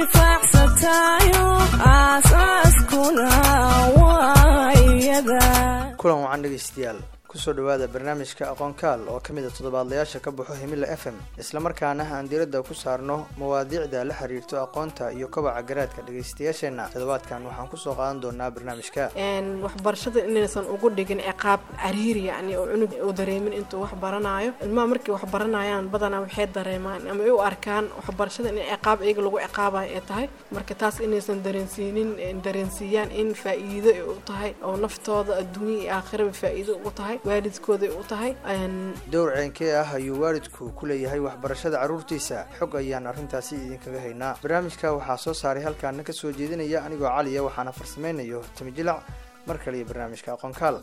anfacsatayo aasaaskuna waa iyada kulan wacan dhegeystayaal kusoo dhawaada barnaamijka aqoonkaal oo ka mid a toddobaadlayaasha ka baxo himila f m islamarkaana aan diiradda ku saarno mawaadiicda la xiriirto aqoonta iyo kobaca garaadka dhegeystayaasheenna toddobaadkan waxaan kusoo qaadan doonaa barnaamijka waxbarashada inaysan ugu dhigin ciqaab cariiri yani oo cunug u dareemin intuu wax baranayo ilmaha markay wax baranayaan badanaa waxay dareemaan ama ay u arkaan waxbarashada in ciqaab iyaga lagu ciqaabayo ay tahay marka taas inaysan dareensiinin dareensiiyaan in faa-iido ay u tahay oo naftooda adduunya iyo aakhiraba faa-iido ugu tahay waalidkooda ay u tahay dowr ceenkee ah ayuu waalidku ku leeyahay waxbarashada carruurtiisa xog ayaan arrintaasi idinkaga haynaa barnaamijka waxaa soo saaray halkaana ka soo jeedinaya anigoo caliya waxaana farsamaynayo timijilac mar kale iyo barnaamijka aqoonkaal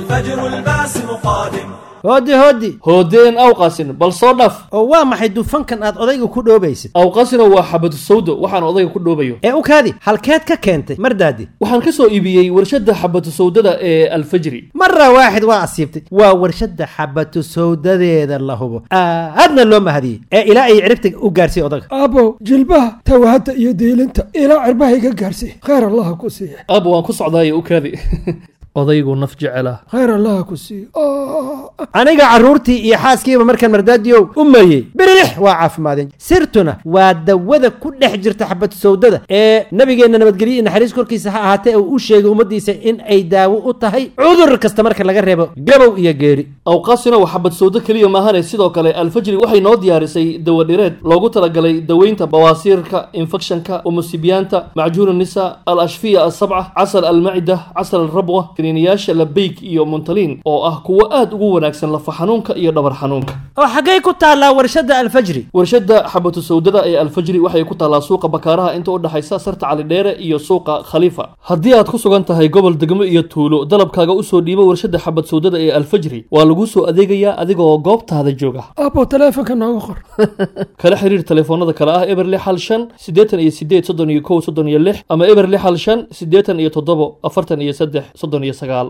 hooddi hooddi hoodeen awqasin bal soo dhaf oo waa maxay dufankan aad odayga ku dhoobaysid awqasina waa xabadu sawdo waxaan odayga ku dhoobayo ee u kaadi halkeed ka keentay mardaadi waxaan ka soo iibiyey warshadda xabatu sawdada ee alfajri mara waaxid waa asiibtay waa warshadda xabatu sawdadeeda la hubo aadna loo mahadiyey ee ilaa ay ciribta u gaarsiiy odaga aabow jilbaha tawahadda iyo diilinta ilaa cirbaha iga gaarsiiy khayr allaha ku siiya aaba waan ku socdaayo u kaadi odaygu naf jecela khayr allaha ku siiya aniga carruurtii iyo xaaskiiba markaan mardaadiyow u meeyey birilix waa caafimaadeen sirtuna waa dawada ku dhex jirta xabatu sawdada ee nabigeenna nabadgelyo iyo naxariis korkiisa ha ahaatee uu u sheegay ummaddiisa in ay daawo u tahay cudur kasta marka laga reebo gabow iyo geeri awqaasina waa xabad sawdo keliya maahane sidoo kale alfajri waxay noo diyaarisay dawadhireed loogu talagalay daweynta bawaasiirka infekshanka umusibiyaanta macjuun nisa al ashfiya asabca casal almacida casal alrabwa kiniiniyaasha labeyg iyo muntaliin oo ah kuwo aad ugu wanaagsan lafa xanuunka iyo dhabar xanuunka oo xaggay ku taallaa warshadda alfajri warshadda xabatu sawdada ee alfajri waxay ku taallaa suuqa bakaaraha inta u dhexaysa sarta calidheere iyo suuqa khaliifa haddii aad ku sugan tahay gobol degmo iyo tuulo dalabkaaga usoo dhiibo warshadda xabad sawdada ee alfajri waa laguu soo adeegayaa adigaoo goobtaada jooga aabow taleefonka nooga qor kala xiriir telefoonada kale ah eber lix hal shan siddeetan iyo sideed soddon iyo kow soddon iyo lix ama eber lix hal shan siddeetan iyo toddobo afartan iyo saddex soddon iyo sagaal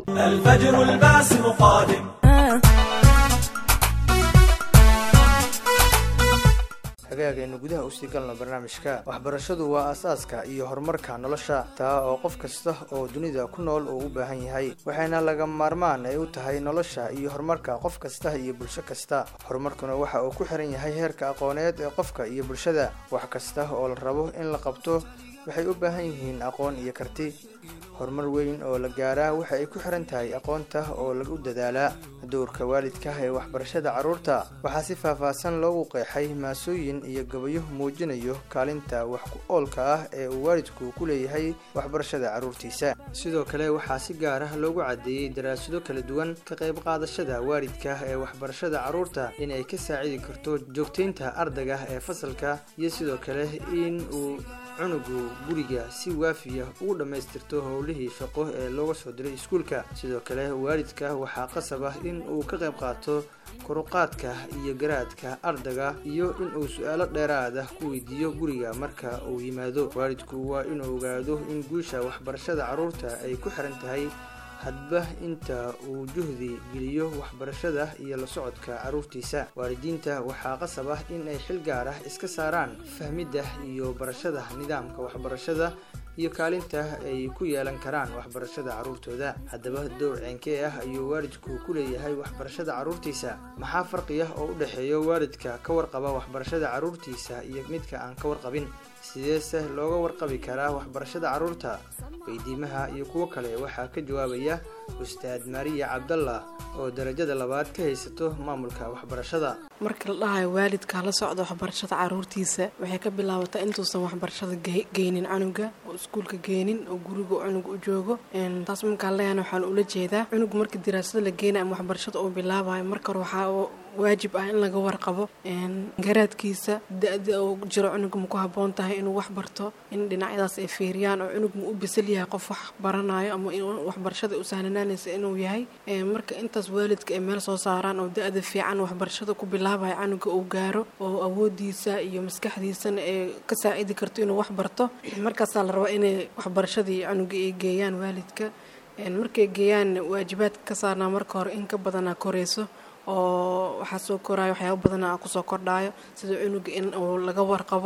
hagaagaynu gudaha usii galno barnaamijka waxbarashadu waa aasaaska iyo horumarka nolosha taa oo qof kasta oo dunida ku nool uu u baahan yahay waxayna laga maarmaan ay u tahay nolosha iyo horumarka qof kasta iyo bulsho kasta horumarkuna waxa uu ku xiran yahay heerka aqooneed ee qofka iyo bulshada wax kasta oo la rabo in la qabto waxay u baahan yihiin aqoon iyo karti horumar weyn oo la gaaraa waxa ay ku xiran tahay aqoonta oo lagu dadaalaa dowrka waalidka ee waxbarashada carruurta waxaa si faahfaahsan loogu qeexay maasooyin iyo gabayo muujinayo kaalinta wax ku oolka ah ee uu waalidku ku leeyahay waxbarashada carruurtiisa sidoo kale waxaa si gaar ah loogu caddeeyey daraasado kala duwan ka qayb qaadashada waalidka ee waxbarashada carruurta in ay ka saacidi karto joogtaynta ardayga ee fasalka iyo sidoo kale in uu cunugu guriga si waafiya ugu dhammaystirto howlihii shaqo ee looga soo diray iskuulka sidoo kale waalidka waxaa qasab ah in uu ka qayb qaato koruqaadka iyo garaadka ardayga iyo in uu su-aalo dheeraad ah ku weydiiyo guriga marka uu yimaado waalidku waa inuu ogaado in guusha waxbarashada carruurta ay ku xiran tahay hadba inta uu juhdi geliyo waxbarashada iyo la socodka carruurtiisa waalidiinta waxaa qasab ah in ay xil gaar ah iska saaraan fahmidda iyo barashada nidaamka waxbarashada iyo kaalinta ay ku yeelan karaan waxbarashada carruurtooda haddaba dowr ceenkee ah ayuu waalidku ku leeyahay waxbarashada carruurtiisa maxaa farqiya oo u dhexeeya waalidka ka warqaba waxbarashada carruurtiisa iyo midka aan ka warqabin sideese looga warqabi karaa waxbarashada carruurta weydiimaha iyo kuwo kale waxaa ka jawaabaya ustaad mariya cabdallah oo darajada labaad ka haysato maamulka waxbarashada marka la dhahayo waalidka la socda waxbarashada caruurtiisa waxay ka bilaabataa intuusan waxbarashada geynin canuga oo iskuulka geenin oo guriga cunug u joogo taas markaan leeyahana waxaan ula jeedaa cunug marka diraasada la geenayo ama waxbarashada uu bilaabayo marka hore waxaa waajib ah in laga warqabo garaadkiisa da-da oo jiro cunug ma ku haboon tahay inuu wax barto in dhinacyadaas ay fiiriyaan oo cunug ma u bisal yahay qof wax baranayo ama waxbarashada u sahlanaanaysa inuu yahay marka intaas waalidka ay meel soo saaraan oo da-da fiican waxbarashada ku bilaabayo canuga uu gaaro oo awoodiisa iyo maskaxdiisana ay ka saacidi karto inuu wax barto markaasaa la rabaa inay waxbarashadii canuga ay geeyaan waalidka markay geeyaan waajibaadka ka saarnaa marka hore in ka badanaa koreyso oo waxaa soo koraayo waxyaaba badana kusoo kordhaayo sida cunuga in uu laga warqabo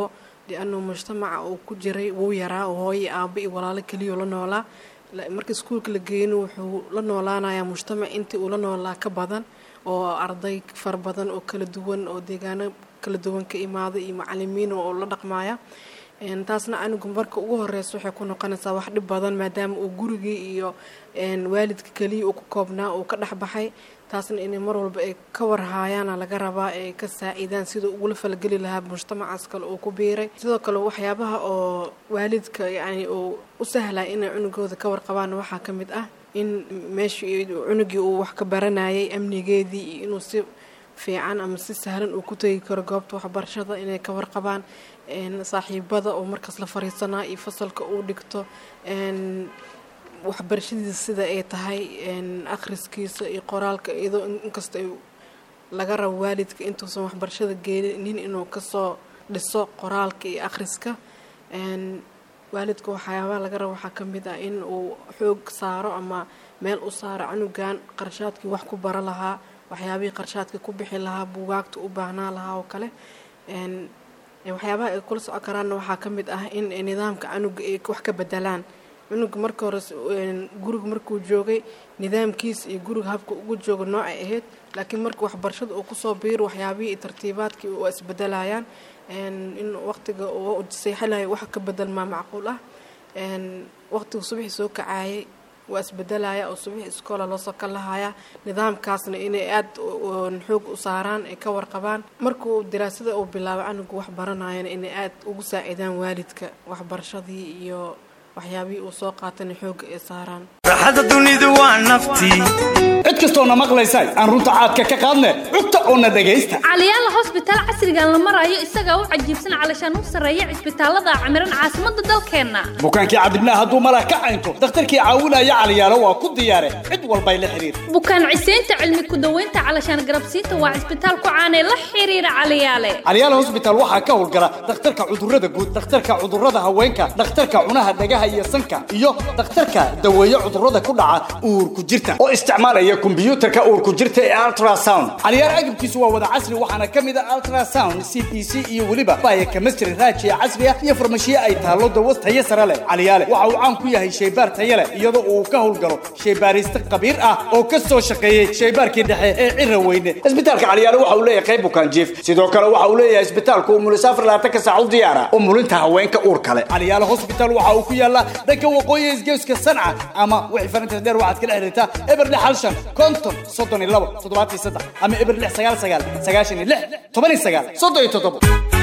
lianuu mujtamaca uu ku jiray wuu yaraa oo hooyo aabo iyo walaalo keliya la noolaa marka iskuulka la geeyno wuxuu la noolaanayaa mujtamac intii uu la noolaa ka badan oo arday fara badan oo kala duwan oo deegaano kala duwan ka imaada iyo macalimiin oo la dhaqmaya taasna anigu marka ugu horeysa waxay ku noqonaysaa wax dhib badan maadaama uu gurigii iyo waalidka keliya uu ku koobnaa uu ka dhexbaxay taasna inay mar walba ay ka warhaayaana laga rabaa ay ka saaciidaan siduu ugula falgeli lahaa mujtamacaas kale uu ku biiray sidoo kale waxyaabaha oo waalidka yacni uu u sahlaya inay cunugooda ka warqabaan waxaa ka mid ah in meeshii cunugii uu wax ka baranayay amnigeedii iyo inuu si fiican ama si sahlan uu ku tegi karo goobta waxbarashada inay ka warqabaan saaxiibada oo markaas la fariisanaa iyo fasalka uu dhigto waxbarashadiisa sida ay tahay akhriskiisa iyo qoraalka iyadoo inkasta laga rabo waalidka intuusan waxbarashada geenin inuu kasoo dhiso qoraalka iyo akhriska waalidka waxyaabaha laga rabo waxaa ka mid ah in uu xoog saaro ama meel u saaro canugan qarshaadkii wax ku bara lahaa waxyaabihii qarshaadka ku bixi lahaa buugaagta u baahnaa lahaa oo kale waxyaabaha ay kula soco karaanna waxaa ka mid ah in nidaamka canuga ay wax ka bedelaan cunuga marka hore guriga markuu joogay nidaamkiisa iyo guriga habka ugu jooga noocay ahayd laakiin marka waxbarashada uu kusoo biiro waxyaabihii iyo tartiibaadkii waa isbedelayaan in waqtiga uu seexalayo wax ka bedelmaa macquul ah waqtiga subaxii soo kacaayay waa isbedelaya oo subaxii iskoola loosoo ka lahaya nidaamkaasna inay aada xoog u saaraan ay ka warqabaan markuu daraasada uu bilaabo canugu wax baranayana inay aada ugu saaciidaan waalidka waxbarashadii iyo waxyaabihii uu soo qaatana xoogga ay saaraan raaxada dunidu waa naftii cid kastoona maqlaysa aan runta caadka ka qaadne cugta oona dhegaysta caliyaala hosbitaal casrigan la marayo isagaa u cajiibsan calashaan u sarreeya cisbitaalada camiran caasimadda dalkeenna bukaankii cadibnaa hadduu malah ka caynto dakhtarkii caawinaya caliyaalo waa ku diyaare cid walbay la xiriir bukaan ciseynta cilmi ku-daweynta calashaan garabsiinta waa cisbitaal ku caanee la xiriira caliyaale caliyaala hosbitaal waxaa ka howlgala dhakhtarka cudurrada guud dhakhtarka cudurrada haweenka dhakhtarka cunaha dhagaha iyo sanka iyo dhakhtarka daweeye cudurrada ku dhaca uurku jirta oo isticmaalaya kombiyuutarka uurku jirta ee ultrasound caliyaal agabkiisu waa wada casri waxaana ka mid ah ultrasound c p c iyo weliba baya chemistry raajiya casri ah iyo farmashiye ay taallo dawo tayo sare leh caliyaale waxa uu caan ku yahay shaybaar tayo leh iyadoo uu ka howlgalo shaybaariste khabiir ah oo ka soo shaqeeyey shaybaarkii dhexe ee cira weyne isbitaalka caliyaale waxa uu leeyahay qayb bukaan jiif sidoo kale waxa uu leeyahay isbitaalku umulisaafar labaatanka saac u diyaara umulinta haweenka uur kale caliyaale hospital waxa uu ku yaalaa dhanka waqooyi isgeeska sanca ama wixii farinta dheer waxaad kala xiriirtaa eber lix hal shan konton soddon iyo labo toddobaatan iyo saddex ama eber lix sagaal sagaal sagaashan iyo lix toban iyo sagaal soddon iyo toddobo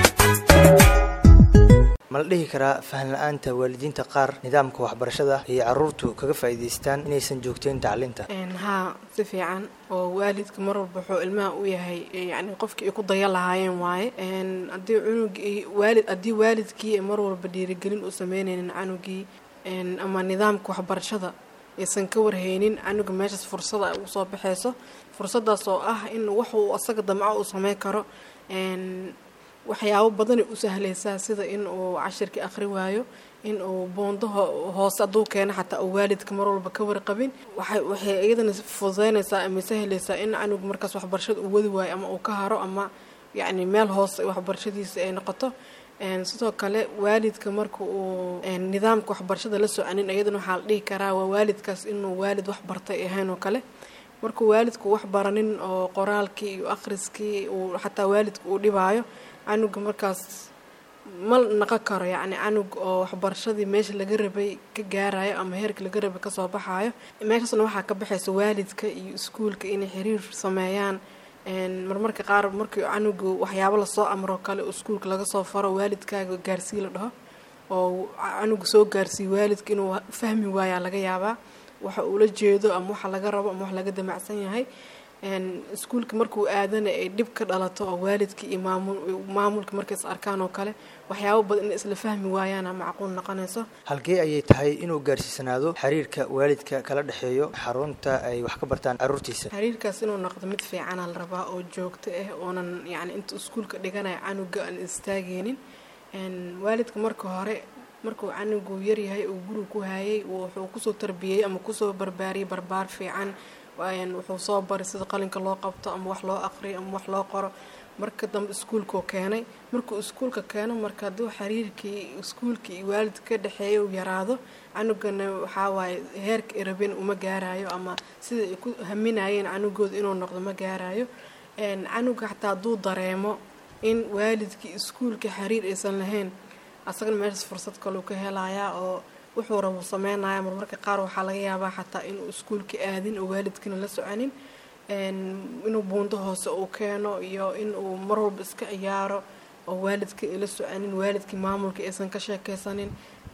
ma la dhihi karaa fahan la-aanta waalidiinta qaar nidaamka waxbarashada ayay caruurtu kaga faa'iidaystaan inaysan joogteyn tacliinta haa si fiican oo waalidka mar walba wuxuu ilmaha u yahay yani qofkii ay ku daya lahaayeen waaye haddii cunugii waalid haddii waalidkii mar walba dhiirigelin u sameynaynin canugii ama nidaamka waxbarashada aysan ka warhaynin canuga meeshaas fursada ugu soo baxayso fursadaas oo ah in waxuu asaga damco uu sameyn karo waxyaabo badanay u sahlaysaa sida in uu cashirkii akhri waayo in uu boondaha hoose hadduu keeno xataa uu waalidka mar walba ka warqabin waxay iyadana fududeynaysaa ama sahlaysaa in canugu markaas waxbarashada uu wadi waayo ama uu ka haro ama yacni meel hoose waxbarashadiisa ay noqoto sidoo kale waalidka marka uu nidaamka waxbarashada la soconin iyadana waxaa la dhihi karaa waa waalidkaas inuu waalid wax bartay ahayn oo kale markuu waalidku wax baranin oo qoraalkii iyo akhriskii uu xataa waalidka uu dhibaayo canuga markaas ma naqon karo yacni canug oo waxbarashadii meesha laga rabay ka gaarayo ama heerka laga rabay kasoo baxaayo meeshaasna waxaa ka baxaysa waalidka iyo iskuulka inay xiriir sameeyaan marmarka qaar markii canugu waxyaabo lasoo amro kale oo iskuulka laga soo faro waalidkaaga gaarsii la dhaho oo canuga soo gaarsiiyo waalidka inuu fahmi waayaa laga yaabaa waxa uula jeedo ama waxa laga rabo ama wax laga damacsan yahay iskuulka markuu aadana ay dhib ka dhalato oo waalidka iyo maamulka markays arkaan oo kale waxyaabo badan in isla fahmi waayaana macquul noqonayso halkee ayay tahay inuu gaarsiisanaado xiriirka waalidka kala dhexeeyo xarunta ay wax ka bartaan caruurtiisa xiriirkaas inuu noqdo mid fiicana la rabaa oo joogto ah oonan yacni inta iskuulka dhiganaya canuga aan istaageynin waalidka marka hore markuu canugu yaryahay uu guriga ku hayay wuxuu kusoo tarbiyey ama kusoo barbaariyay barbaar fiican wuxuu soo baray sida qalinka loo qabto ama wax loo aqriyo ama wax loo qoro marka dambe iskuulkuu keenay markuu iskuulka keeno marka hadduu xiriirkii iskuulka iyo waalidka ka dhexeeya uu yaraado canugana waxaa waaye heerka ay rabeen uma gaarayo ama sida ay ku haminayeen canugooda inuu noqdo ma gaarayo canuga xataa hadduu dareemo in waalidkii iskuulka xiriir aysan lahayn asagana meeshaas fursad kaleu ka helayaa oo wuxuu rabo sameynaya marmarka qaar waxaa laga yaabaa xataa inuu iskuulka aadin oo waalidkina la soconin inuu buundo hoose uu keeno iyo inuu mar walba iska ciyaaro oo waalidka la soconin waalidkii maamulka aysan ka sheekeysanin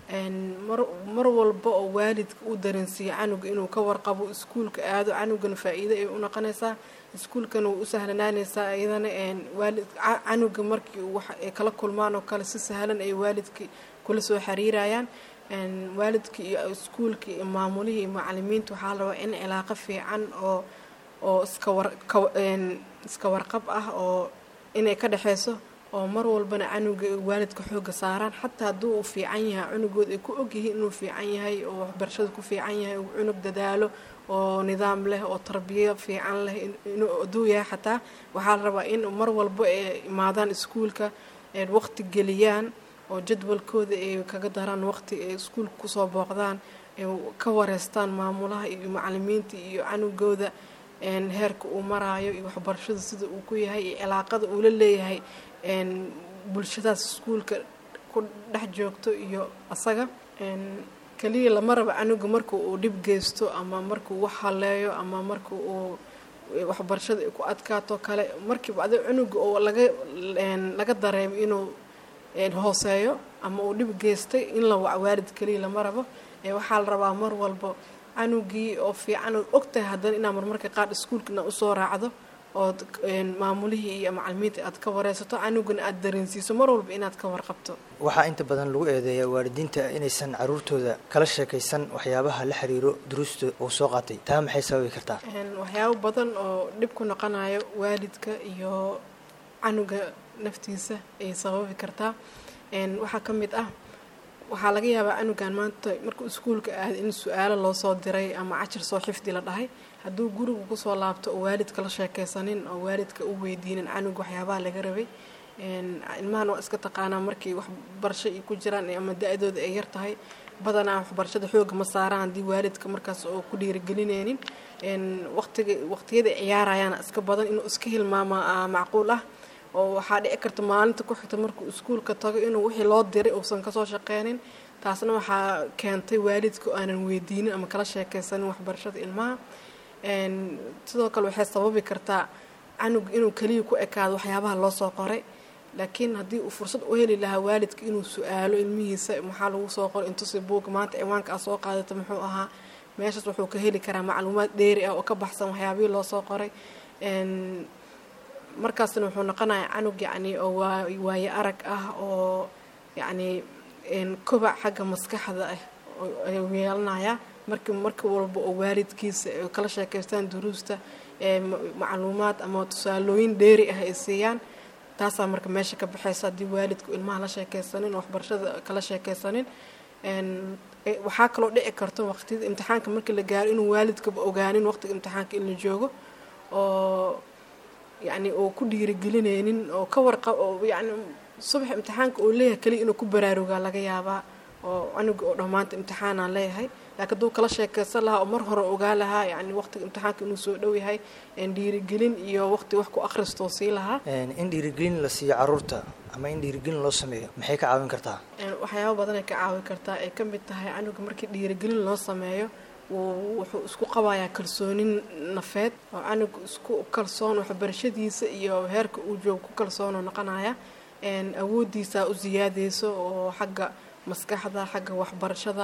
mar walba oo waalidka uu dareensiiyo canuga inuu ka warqabo iskuulka aado canugana faa-iido ay u noqonaysaa iskuulkana way u sahlanaanaysaa iyadana waalid canuga markii wax ay kala kulmaan oo kale si sahlan ay waalidka kula soo xiriirayaan waalidka iyo iskuulka iyo maamulihii iyo macalimiinta waxaa la rabaa in cilaaqo fiican oo oo iska war iska warqab ah oo inay ka dhexeyso oo mar walbana canuga waalidka xooga saaraan xataa hadduu uu fiican yahay cunugooda ay ku ogyihiin inuu fiican yahay oo waxbarashada ku fiican yahay uu cunug dadaalo oo nidaam leh oo tarbiyo fiican leh inuu aduu yahay xataa waxaa la rabaa in mar walba ay imaadaan iskuulka waqti geliyaan oo jadwalkooda ay kaga daraan waqti ay iskuulka kusoo booqdaan ay ka wareystaan maamulaha iyo macalimiinta iyo canugooda heerka uu maraayo iyo waxbarashada sida uu ku yahay iyo cilaaqada uu la leeyahay bulshadaas iskuulka ku dhex joogto iyo asaga kaliya lama raba canuga marka uu dhib geysto ama markuu wax haleeyo ama marka uu waxbarashada ay ku adkaato kale markiiba adi cunuga oo laga laga dareemo inuu hooseeyo ama uu dhib geystay in la wac waalid kaliya lama rabo waxaa la rabaa mar walba canugii oo fiican ood ogtahay haddana inaa marmarka qaar iskuulka inaad usoo raacdo ood maamulihii iyo macalimiinta aad ka wareysato canugana aad dareensiiso mar walba inaad ka warqabto waxaa inta badan lagu eedeeyaa waalidiinta inaysan caruurtooda kala sheekaysan waxyaabaha la xiriiro duruusta uu soo qaatay taa maxay sababi kartaa waxyaabo badan oo dhib ku noqonayo waalidka iyo canuga naftiisa ay sababi kartaa waxaa ka mid ah waxaa laga yaabaa canugan maanta markuu iskuulka aada in su-aalo loo soo diray ama cashir soo xifdi la dhahay hadduu guriga kusoo laabto oo waalidka la sheekeysanin oo waalidka u weydiinin canuga waxyaabaha laga rabay ilmahan waa iska taqaanaa markay waxbarasho ay ku jiraan ama da-dooda ay yar tahay badanaa waxbarashada xooga ma saaraan haddii waalidka markaas oo ku dhiirigelineynin waqtiga waqtiyada ciyaarayaana iska badan inuu iska hilmaama macquul ah oo waxaa dhici karta maalinta ku xigta markuu iskuulka tago inuu wixii loo diray uusan kasoo shaqeynin taasna waxaa keentay waalidka aanan weydiinin ama kala sheekeysanin waxbarashada ilmaha sidoo kale waxay sababi kartaa canug inuu keliya ku ekaado waxyaabaha loo soo qoray laakiin haddii uu fursad u heli lahaa waalidka inuu su-aalo ilmihiisa maxaa lagu soo qoray intusi buuga maanta ciwaanka aad soo qaadata muxuu ahaa meeshaas wuxuu ka heli karaa macluumaad dheeri ah oo ka baxsan waxyaabihii loo soo qoray markaasna wuxuu noqonayaa canug yacni oo waayo arag ah oo yacni kobac xagga maskaxda ah ayuu yeelanayaa marki marka walba oo waalidkiisa kala sheekaystaan duruusta macluumaad ama tusaalooyin dheeri ah ay siiyaan taasaa marka meesha ka baxaysa haddii waalidku ilmaha la sheekeysanin oo waxbarashada kala sheekeysanin waxaa kaloo dhici karto waqtiyada imtixaanka markii la gaaro inuu waalidkaba ogaanin waqtiga imtixaanka in la joogo oo yacni oo ku dhiirigelineynin oo ka warqa oo yacni subax imtixaanka oo leeyahay kaliya inuu ku baraarugaa laga yaabaa oo canuga oo dhammaanta imtixaanaan leeyahay laakiin hadduu kala sheekeysan lahaa oo mar hore ogaa lahaa yacni waqtiga imtixaanka inuu soo dhow yahay dhiirigelin iyo waqti wax ku akhristoo sii lahaa in dhiirigelin la siiyo caruurta ama in dhiirigelin loo sameeyo maxay ka caawin kartaa waxyaabo badan ay ka caawin kartaa ay ka mid tahay canuga markii dhiirigelin loo sameeyo wuxuu isku qabayaa kalsoonin nafeed oo canuga isku kalsoon waxbarashadiisa iyo heerka uu joogo ku kalsoonoo noqonaya awoodiisa u siyaadeyso oo xagga maskaxda xagga waxbarashada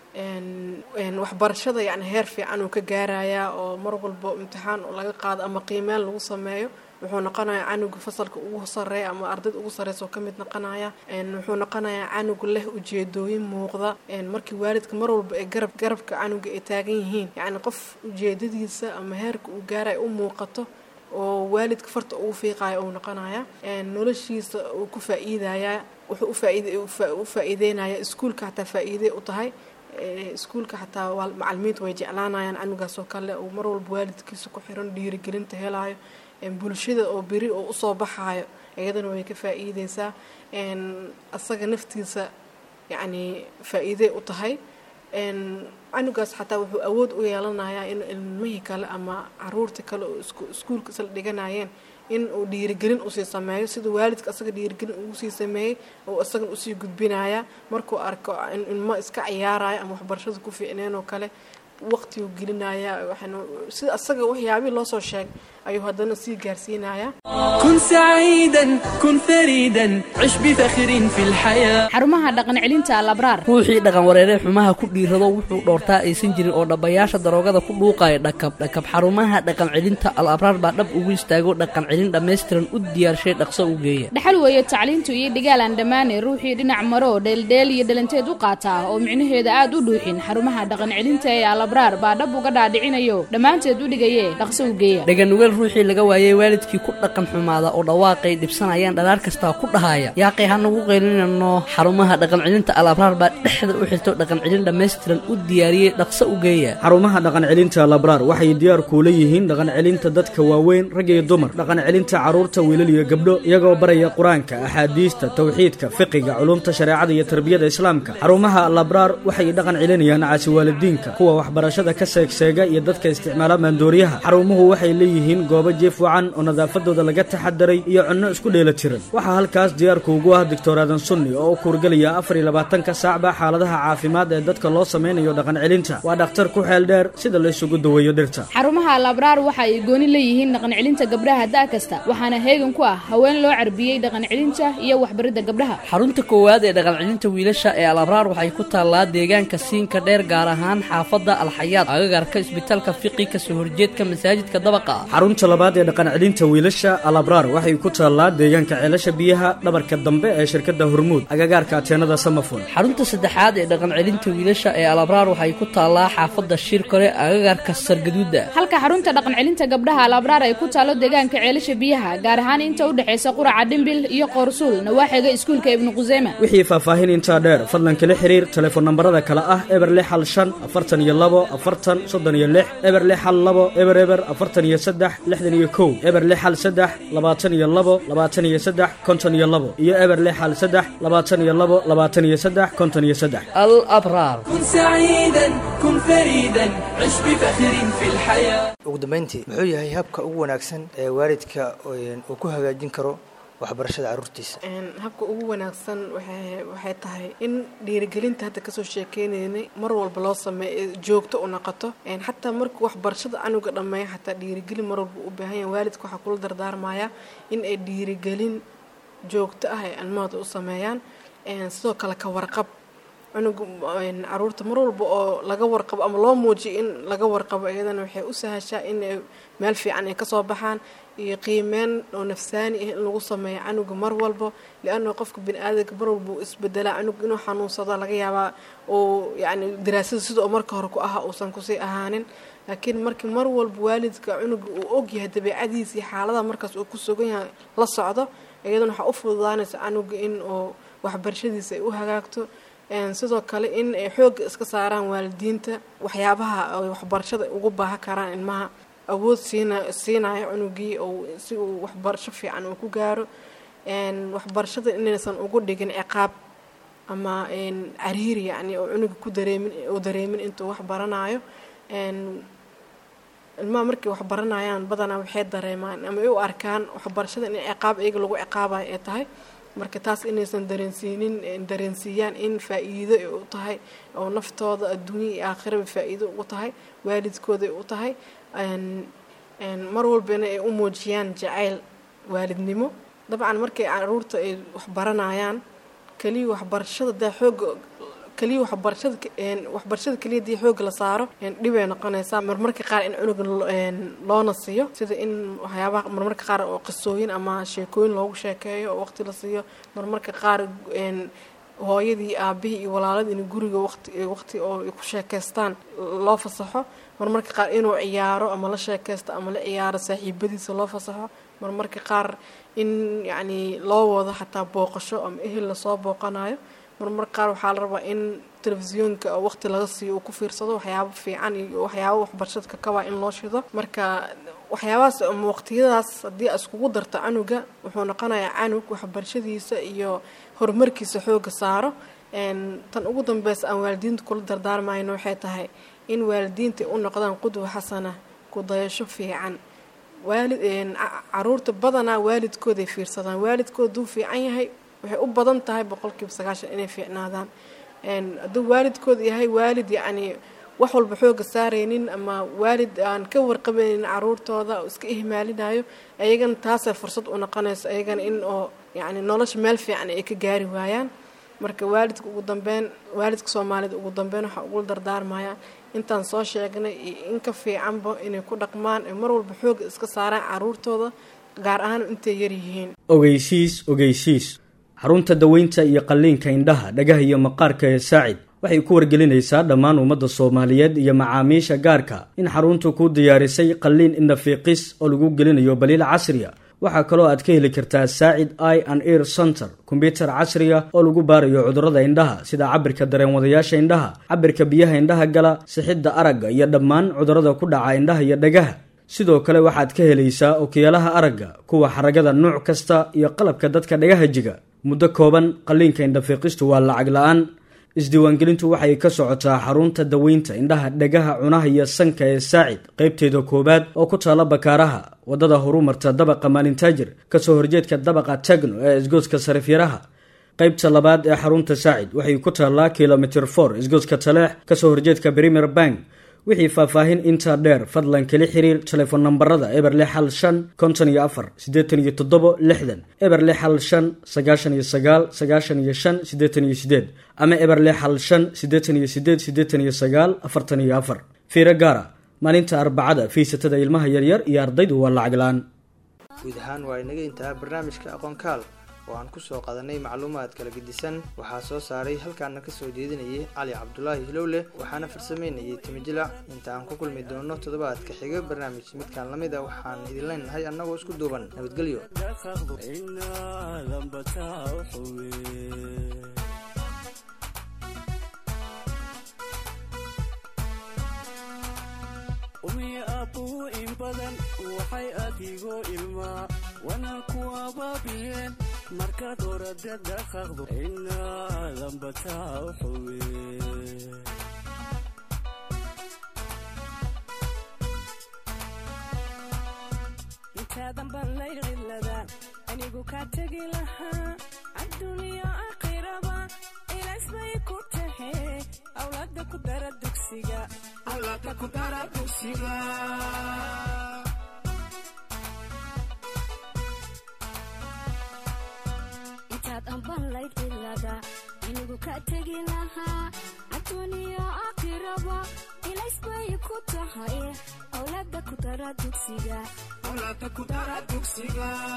waxbarashada yani heer fiican uu ka gaarayaa oo mar walbo imtixaan laga qaado ama qiimeen lagu sameeyo wuxuu noqonayaa canuga fasalka ugu sareeya ama ardayda ugu sareysa oo kamid noqonaya wuxuu noqonayaa canug leh ujeedooyin muuqda markii waalidka mar walba ee garab garabka canuga ay taagan yihiin yacni qof ujeedadiisa ama heerka uu gaaraya u muuqato oo waalidka farta ugu fiiqayo uu noqonaya noloshiisa uu ku faa-iidaya wuxuu u faa-iideynaya iskuulka xataa faa-iide u tahay iskuulka xataa macalimiinta way jeclaanayaan canugaas oo kale uu mar walba waalidkiisa ku xiran dhiirigelinta helayo bulshada oo beri oo usoo baxaayo iyadana way ka faa'iideysaa asaga naftiisa yacni faa'iiday u tahay canugaas xataa wuxuu awood u yeelanayaa in ilmihii kale ama caruurtii kale oo iskuulka isla dhiganayeen in uu dhiirigelin usii sameeyo sida waalidka asaga dhiirigelin ugu sii sameeyey oo isagan usii gudbinaya markuu arko ilmo iska ciyaaraya ama waxbarashada ku fiicneen oo kale waqtigu gelinaya sida asaga waxyaabihii loo soo sheeg ayuu haddana sii gaarsiinaya كن سعيدا كن فريدا عش بفخر في الحياة xarumaha dhaqan celinta alabraar ruuxii dhaqan wareeree xumaha ku dhiirado wuxuu dhoortaa aysan jirin oo dhabbayaasha daroogada ku dhuuqaya dhakab dhakab xarumaha dhaqan celinta al abraar baa dhab ugu istaago dhaqan celin dhammaystiran u diyaarshay dhaqso u geeya dhaxal weeye tacliintu iyo dhigaalaan dhammaane ruuxii dhinac maro dheeldheel iyo dhalanteed u qaataa oo micnaheeda aad u dhuuxin xarumaha dhaqan celinta ee alabraar baa dhab uga dhaadhicinayo dhammaanteed u dhigaye dhaqso u geeya dhaganugeel ruuxii laga waayey waalidkii ku dhaqan xumaada oo dhawaaqay dhibsanayaan dhalaar kastaa ku dhahaya yaaqay hanagu qaylinano xarumaha dhaqan celinta al abraar baa dhexda u xirto dhaqan celin dhammaystiran u diyaariyey dhaqso u geeya xarumaha dhaqan celinta labraar waxay diyaar kuula yihiin dhaqan celinta dadka waaweyn rag iyo dumar dhaqan celinta carruurta wiilal iyo gabdho iyagoo baraya qur-aanka axaadiista tawxiidka fiqiga culumta shareecada iyo tarbiyada islaamka xarumaha labraar waxay dhaqan celinayaan caasi waalidiinka kuwa waxbarashada ka seegseega iyo dadka isticmaala maandooriyaha xarumuhu waxay leeyihiin goobo jiif wacan oo nadaafadooda laga taxadaray iyo cunno isku dheela tiran waxaa halkaas diyaarku ugu ah doctor aadan sunni oo u kuurgelaya afar iyo labaatanka saacba xaaladaha caafimaad ee dadka loo sameynayo dhaqan celinta waa dhakhtar ku xeel dheer sida la isugu daweeyo dhirta xarumaha alabraar waxa ay gooni leeyihiin dhaqan celinta gabdhaha da' kasta waxaana heegan ku ah haween loo carbiyey dhaqan celinta iyo waxbaridda gabdhaha xarunta koowaad ee dhaqan celinta wiilasha ee al abraar waxay ku taallaa deegaanka siinka dheer gaar ahaan xaafadda alxayaad agagarka isbitaalka fiqi kasoo horjeedka masaajidka dabaqa ah xarunta labaad ee dhaqan celinta wiilasha alabraar waxay ku taallaa deegaanka ceelasha biyaha dhabarka dambe ee shirkadda hormuud agagaarka ateenada samafon xarunta saddexaad ee dhaqan celinta wiilasha ee alabraar waxay ku taallaa xaafadda shirkore agagaarka sargaduuda halka xarunta dhaqan celinta gabdhaha alabraar ay ku taalo deegaanka ceelasha biyaha gaar ahaan inta u dhexaysa quraca dhimbil iyo qoorsuul nawaaxiga iskuulka ibnu quseyma wixii faahfaahin intaa dheer fadlan kala xiriir telefoon nambarada kale ah eber lix hal shan afartan iyo labo afartan soddon iyo lix eber lix hal labo eber eber afartan iyo saddex lixdan iyo kow eber lix hal saddex labaatan iyo labo labaatan iyo saddex konton iyo labo iyo eber lix hal saddex labaatan iyo labo labaatan iyo saddex konton iyo saddex al abraar كن سعيدا كن فريدا عش بفخر في الحياة ugu dambeyntii muxuu yahay habka ugu wanaagsan ee waalidka uu ku hagaajin karo waxbarashada carruurtiisa habka ugu wanaagsan waxay waxay tahay in dhiirigelinta hadda kasoo sheekeynaynay mar walba loo sameeyo joogto u noqoto xataa markuu waxbarashada canuga dhammeeya xataa dhiirigelin mar walba u baahan yahay waalidka waxaa kula dardaarmaya in ay dhiirigelin joogto ah ay ilmahooda u sameeyaan sidoo kale ka warqab cunuga caruurta mar walba oo laga warqabo ama loo muujiyo in laga warqabo iyadana waxay u sahashaa in meel fiican ay kasoo baxaan iyo qiimeyn oo nafsaani ah in lagu sameeyo canuga mar walba lianna qofka bini aadamka mar walba uu isbedelaa canuga inuu xanuunsado laga yaabaa uu yacni daraasada sida oo marka hore ku ahaa uusan kusii ahaanin laakiin markii mar walba waalidka cunuga uu ogyahay dabeicadiisa iyo xaaladaha markaas uu ku sugan yahay la socdo iyadana waxaa u fududaanaysa canuga in uu waxbarashadiisa ay u hagaagto sidoo kale in ay xoogga iska saaraan waalidiinta waxyaabaha ay waxbarashada ugu baahan karaan ilmaha awood siina siinayo cunugii oo si uu waxbarasho fiican uu ku gaaro waxbarashada inaysan ugu dhigin ciqaab ama cariiri yacni oo cunuga ku dareemin oo dareemin intuu wax baranayo ilmaha markay wax baranayaan badanaa waxay dareemaan ama ay u arkaan waxbarashada in ciqaab iyaga lagu ciqaabayo ay tahay marka taas inaysan dareensiinin dareensiiyaan in faa-iido ay u tahay oo naftooda adduunya iyo aakhiraba faa-iido ugu tahay waalidkooda ay u tahay mar walbana ay u muujiyaan jacayl waalidnimo dabcan markay caruurta ay waxbaranayaan keliya waxbarashada daa xooga keliya waxbarashada waxbarashada keliya dii xooga la saaro dhibay noqonaysaa marmarka qaar in cunuga loona siiyo sida in waxyaabaha marmarka qaar oo qisooyin ama sheekooyin loogu sheekeeyo oo waqti la siiyo marmarka qaar hooyadii aabihii iyo walaaladii in guriga waqti waqti oo ay ku sheekaystaan loo fasaxo marmarka qaar inuu ciyaaro ama la sheekaysto ama la ciyaaro saaxiibadiisa loo fasaxo marmarka qaar in yacni loo wado xataa booqasho ama ehel lasoo booqanayo marmar qaar waxaa la rabaa in telefisyoonka oo waqti laga siiyo uu ku fiirsado waxyaabo fiican iyo waxyaabo waxbarashada ka kabaa in loo shido marka waxyaabahaas ama waqtiyadaas haddii a iskugu darto canuga wuxuu noqonayaa canug waxbarashadiisa iyo horumarkiisa xooga saaro tan ugu dambeysa aan waalidiinta kula dardaarmayno waxay tahay in waalidiinta u noqdaan qudwa xasana kudayasho fiican waalid caruurta badanaa waalidkooday fiirsadaan waalidkood duu fiican yahay waxay u badan tahay boqolkiiba sagaashan inay fiicnaadaan hadduu waalidkood yahay waalid yacni wax walba xooga saaraynin ama waalid aan ka warqabaynin caruurtooda oo iska ihmaalinayo ayagana taasay fursad u noqonayso ayagana in oo yacni nolosha meel fiican ay ka gaari waayaan marka waalidka ugu dambeyn waalidka soomaalida ugu dambeyn waxaa ugu dardaarmayaan intaan soo sheegnay iyo in ka fiicanba inay ku dhaqmaan ee mar walba xooga iska saaraan caruurtooda gaar ahaan intay yaryihiin ogeysiis ogeysiis xarunta daweynta iyo qalliinka indhaha dhagaha iyo maqaarka ee saacid waxay ku wargelinaysaa dhammaan ummadda soomaaliyeed iyo macaamiisha gaarka in xaruntu kuu diyaarisay qalliin indhafiiqis oo lagu gelinayo baliil casriya waxaa kaloo aad ka heli kartaa saacid i and ear center kombyutar casriga oo lagu baarayo cudurrada indhaha sida cabirka dareenwadayaasha indhaha cabirka biyaha indhaha gala sixidda aragga iyo dhammaan cudurrada ku dhaca indhaha iyo dhagaha sidoo kale waxaad ka helaysaa okiyaalaha aragga kuwa xaragada nuuc kasta iyo qalabka dadka dhagaha jiga muddo kooban qalliinka indhafiiqistu waa lacag la-aan isdiiwaangelintu waxay ka socotaa xarunta daweynta indhaha dhagaha cunaha iyo sanka ee saacid qaybteeda koowaad oo ku taala bakaaraha waddada horumarta dabaqa maalintaajir kasoo horjeedka dabaqa tagno ee isgooska sarifyaraha qaybta labaad ee xarunta saacid waxay ku taallaa kilomitr for isgooska taleex kasoo horjeedka premier bank wixii faahfaahin intaa dheer fadlan kala xiriir telefoon nambarada eber lix hal shan konton iyo afar siddeetan iyo toddobo lixdan eber lix hal shan sagaashan iyo sagaal sagaashan iyo shan siddeetan iyo sideed ama eber lix hal shan siddeetan iyo sideed siddeetan iyo sagaal afartan iyo afar fiiro gaara maalinta arbacada fiisatada ilmaha yaryar iyo ardaydu waa lacag la-aan guud ahaan waa inaga intaha barnaamijka aqoonkaal oo aan kusoo qadanay macluumaad kala gedisan waxaa soo saaray halkaana kasoo jeedinayay cali cabdulaahi hilowle waxaana farsameynayay timijilac inta aan ku kulmi doono toddobaadka xiga barnaamij midkaan la mid a waxaan idin leenahay annagoo isku duuban nabadgelyo umiya aabbuhu in badan waxay adigoo ilmaa wana ku abaabiyeen markaad orada dhaqaqdo inaadan bataa u xuwe intaadan ballay cidladaan anigu kaa tegi lahaa adduuniya aakhiraba ilaas bay ku tahe awlaada ku dara dugsiga awlaada ku dara dugsiga intaad ambanlayd cilada anigu kaa tegi lahaa adduuniya aakhiraba ilays bay ku tahay awlaada ku dara dugsiga awlaada ku dara dugsiga